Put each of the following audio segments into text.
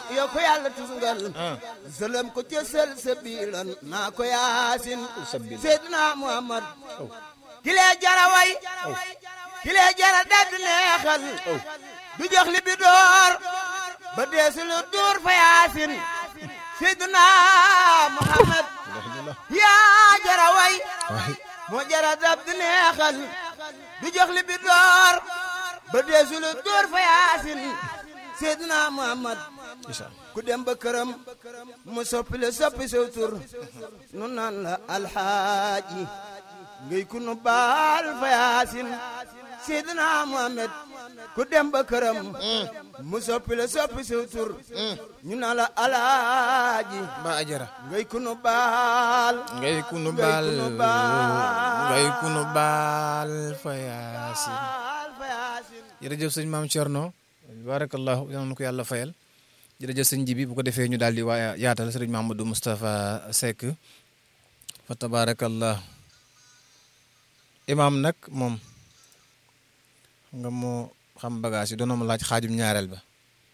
yo ko yàlla tusngal sëlëm ko ca sël sabilan naa ko yaasin seydina muhammad kilee jara way kilee jara dagg neexal du jox li bi door ba deesu lu duur fa yaasin seydina muhammad yaa jara way moo jara dagg neexal du jox li bi door ba deesu lu duur fa yaasin seydina muhammad ku dem ba këram mu soppi la soppi sew tur nu naan la alxaaji ngay ku nu baal fa yaasin seydina muhammad ku dem ba këram mu soppi la soppi sew tur ñu naan la alaaji ba ajara ngay ku nu baal ngay kunu Ngay baal kunu baal. ngay kunu baal fa yaasin baal fa yaasin jërëjëf sëñ maam Thierno barakallahu yal na ko yàlla fayal jërëjëf sëñ Jibi bu ko defee ñu daal di waa yaatal sëriñ Mamadou Moustapha Seck fa tabarakallah imaam nag moom xam nga moo xam bagage yi doona ma laaj xaajum ñaareel ba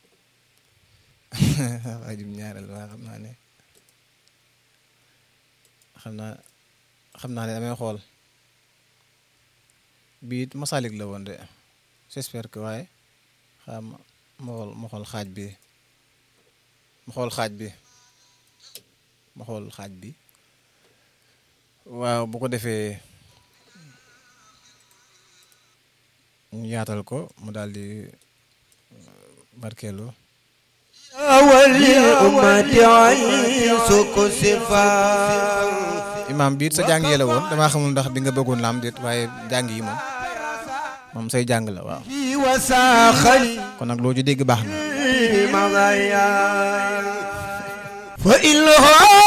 xaajum ñaareel ba xam naa ne xam naa xam naa ne damay xool bii it masalik la woon de j'espère que waaye xam ma xool ma xool xaaj bi ma xool xaaj bi ma xool xaaj bi waaw bu ko defee ñu yaatal ko mu daal di barkeelu وللأمة عيسك صفات imaam biit sa jàng yi la woon damaa xamul ndax bi nga bëggoon la am déet waaye jàng yi moom moom say jàng la waaw وساخلي kon nag loo ci dégg baax na مضيا فإنه